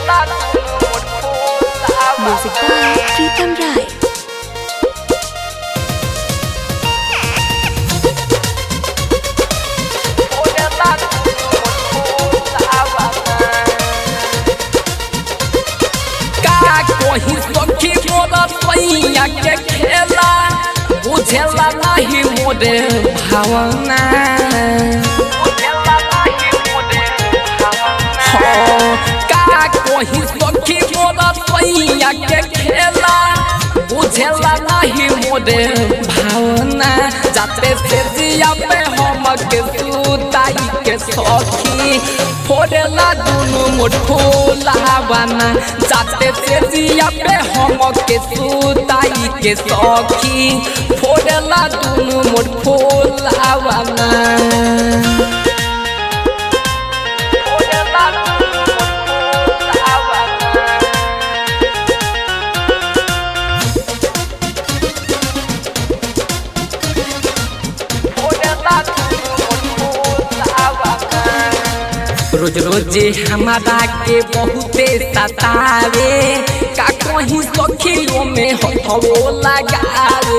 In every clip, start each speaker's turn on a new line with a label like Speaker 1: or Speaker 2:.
Speaker 1: Music by Pritam Rai.
Speaker 2: का कोही सखी मोरा सैया के खेला बुझेला नहीं मोरे भावना हाँ, का कोही सखी मोरा सैया के खेला बुझेला नहीं मोरे भावना जाते से जिया पे हम के सुताई के सखी फोड़ेला दुनु मुठोला बना जाते से जिया पे हम के सुताई के सखी फोड़ेला दुनु मुठोला बना रोज रोज हमारा के बहुते सतावे का कहीं सखियों में हथवो लगावे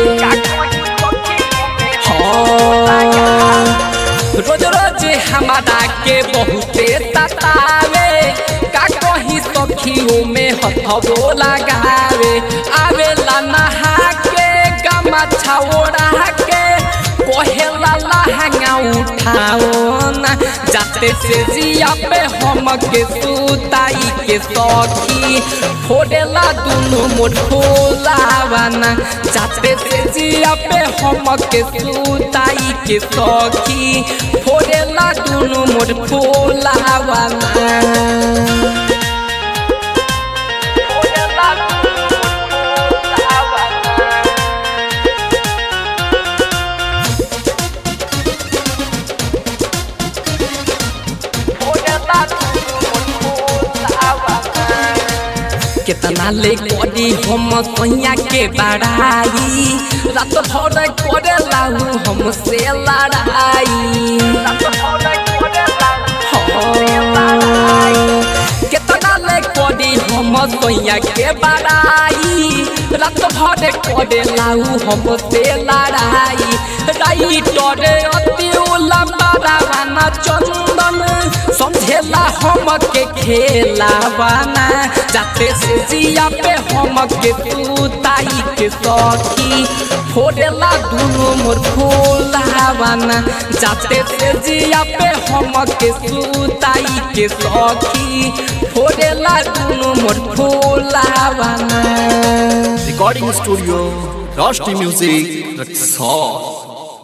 Speaker 2: हाँ। रोज रोज हमारा के बहुते सतावे का कहीं सखियों में हथवो लगावे आवेला नहा के गमा छाओड़ा के कोहेला लहंगा उठाओ ना जाते से जिया पे हम के सुताई के सखी फोड़ेला दुनु मोठोला बना जाते से जिया पे हम के सुताई के सखी फोड़ेला दुनु मोठोला बना कितना ले करी हम सैया के बड़ाई रात भर करे लाऊ हमसे लड़ाई हाँ। कितना ले करी हम सैया के बड़ाई रात भर करे लाऊ हमसे लड़ाई राइटर अति लंबा रावना चंदन समझेला हम के खेला बना जाते से जिया पे हम के सुताई के सखी फोड़ेला दुनु मोर फूला बना जाते से जिया पे हम के सुताई के सखी फोड़ेला दुनु मोर फूला बना
Speaker 3: Recording Studio, Rusty Music, Rexall.